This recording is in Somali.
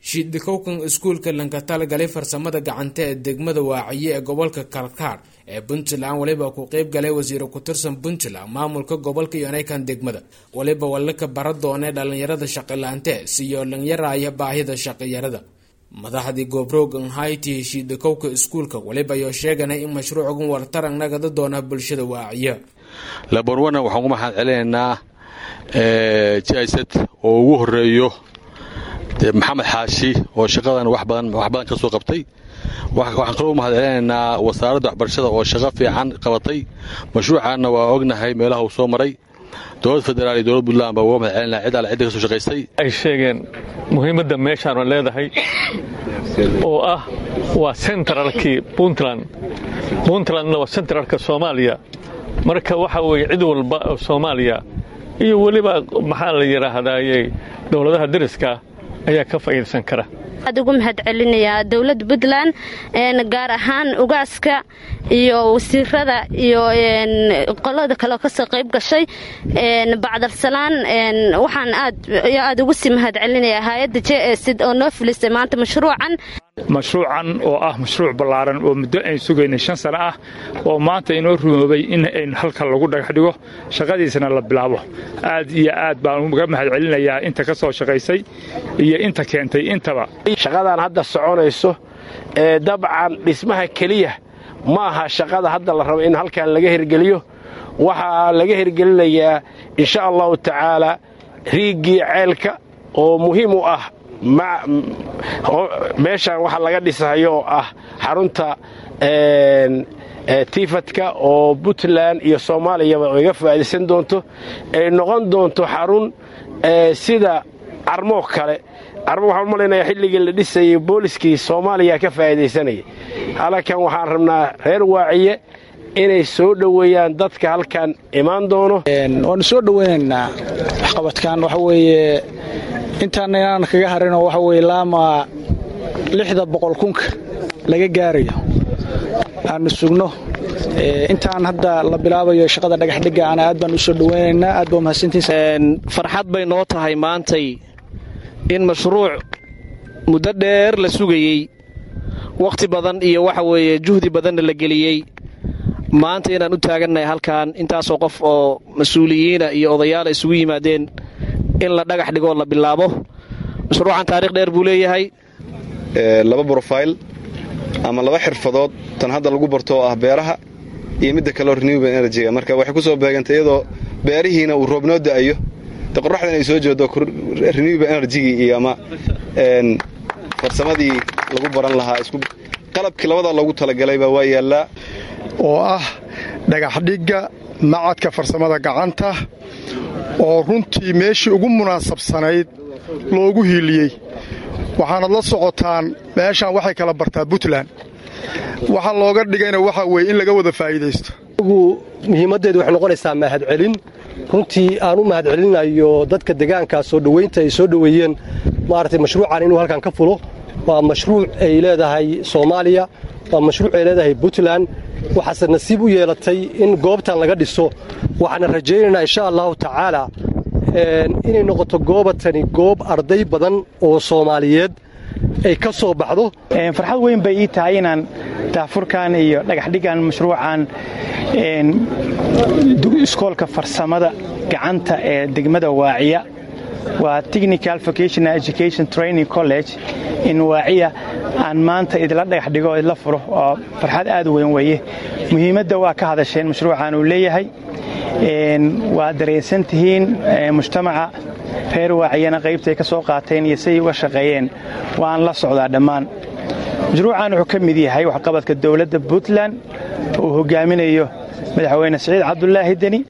shiidikowkan iskuulka lankatalgalay farsamada gacanta ee degmada waaciye ee gobolka kalkaar ee puntland waliba ku qeyb galay wasiiro ku-tirsan puntland maamulka gobolka iyo naykan degmada waliba walaka bara doonee dhalinyarada shaqila-ante siyo dhalinyaraya baahida shaqiyarada madaxdii goobrogan hayti shiidikowka iskuulka waliba ayoo sheeganay in mashruucgan wartaran nagada doona bulshada waaciye labarwana waxaan ku maxaad celinaynaa jisad oo ugu horeeyo maxamed xaashi oo shaqadan wax badan ka soo qabtay waxaan kaloo mahad celinaynaa wasaaradda waxbarashada oo shaqo fiican qabatay mashruucaanna waa ognahay meelaha uu soo maray dowlad federaal iyo dowlad puntland baa uga mahad celinaa cid alle cidda ka soo shaqaystay ay sheegeen muhiimadda meeshaanu leedahay oo ah waa sentralkii puntland puntlandna waa sentralka soomaaliya marka waxa weeye cid walba oo soomaaliya iyo weliba maxaa la yidhaahdaye dowladaha deriska ayaa ka faa'iidaysan kara aad ugu mahad celinayaa dowladda puntland gaar ahaan ugaaska iyo wasiirada iyo qolada kale kasoo qayb gashay bacdalsalaan waxaan aad aad ugu sii mahad celinayaa hay-adda j sid oo noo filisay maanta mashruucan mashruucan oo ah mashruuc ballaaran oo muddo ayn sugaynay shan sano ah oo maanta inoo rumoobay in ayn halkan lagu dhagax dhigo shaqadiisana la bilaabo aad iyo aad baan uga mahad celinayaa inta ka soo shaqaysay iyo inta keentay intaba shaqadan hadda soconayso ee dabcan dhismaha keliya ma aha shaqada hadda la rabo in halkan laga hirgeliyo waxaa laga hirgelinayaa insha allahu tacaala riiggii ceelka oo muhiim u ah meeshan waxa laga dhisayo oo ah xarunta tiifadka oo puntland iyo soomaaliyaba iga faa'iidaysan doonto ay noqon doonto xarun sida carmoo kale carmo waxaan u malaynayaa xilligii la dhisayay booliskii soomaaliya ka faa'iidaysanayay halkan waxaan rabnaa reer waaciye inay soo dhoweeyaan dadka halkan imaan doono waannu soo dhoweynaynaa waxqabadkan waxa weeye intaanna inaan kaga harinoo waxa weye laama lixda boqol kunka laga gaarayo aanu sugno intaan hadda la bilaabayo shaqada dhagaxdhigga ana aad baan u soo dhoweynaynaa aad baa mahadsantihiin farxad bay noo tahay maantay in mashruuc muddo dheer la sugayey wakhti badan iyo waxa weeye juhdi badanna la geliyey maanta inaan u taagannahay halkan intaasoo qof oo mas-uuliyiina iyo odayaala isugu yimaadeen in la dhagax dhigoo la bilaabo mashruucan taarikh dheer buu leeyahay laba brofile ama laba xirfadood tan hadda lagu barto oo ah beeraha iyo midda kaleo renewable energyga marka waxay ku soo beegantay iyadoo beerihiina uu roob noo da'ayo de qoraxdan ay soo jeedo renewable energygii iyo ama farsamadii lagu baran lahaa qalabkii labadaa loogu talagalayba waa yaallaa oo ah dhagaxdhigga macadka farsamada gacanta oo runtii meeshii ugu munaasabsanayd loogu hiiliyey waxaanad la socotaan meeshaan waxay kala bartaa puntland waxa looga dhigayna waxaa weeye in laga wada faa'iidaysto muhiimaddeedu waxay noqonaysaa mahadcelin runtii aan u mahadcelinayo dadka degaankaa soo dhowaynta ay soo dhoweeyeen maaragtay mashruucan inuu halkan ka fulo waa mashruuc ay leedahay soomaaliya waa mashruuc ay leedahay puntland waxaase nasiib u yeelatay in goobtan laga dhiso waxaana rajaynaynaa insha allahu tacaala inay noqoto goobatani goob arday badan oo soomaaliyeed ay ka soo baxdo farxad weyn bay ii tahay inaan daafurkan iyo dhagaxdhigan mashruucan iskoolka farsamada gacanta ee degmada waaciya waa technical vocational education training college in waaciya aan maanta idila dhagax dhigo idla furo oo farxad aad u weyn weeye muhiimadda waa ka hadasheen mashruucan uu leeyahay waa dareensan tihiin mujtamaca reer waaciyana qaybtay ka soo qaateen iyo siday uga shaqeeyeen waan la socdaa dhammaan mashruucan wuxuu ka mid yahay waxqabadka dowladda puntland uu hogaaminayo madaxweyne siciid cabdulaahi deni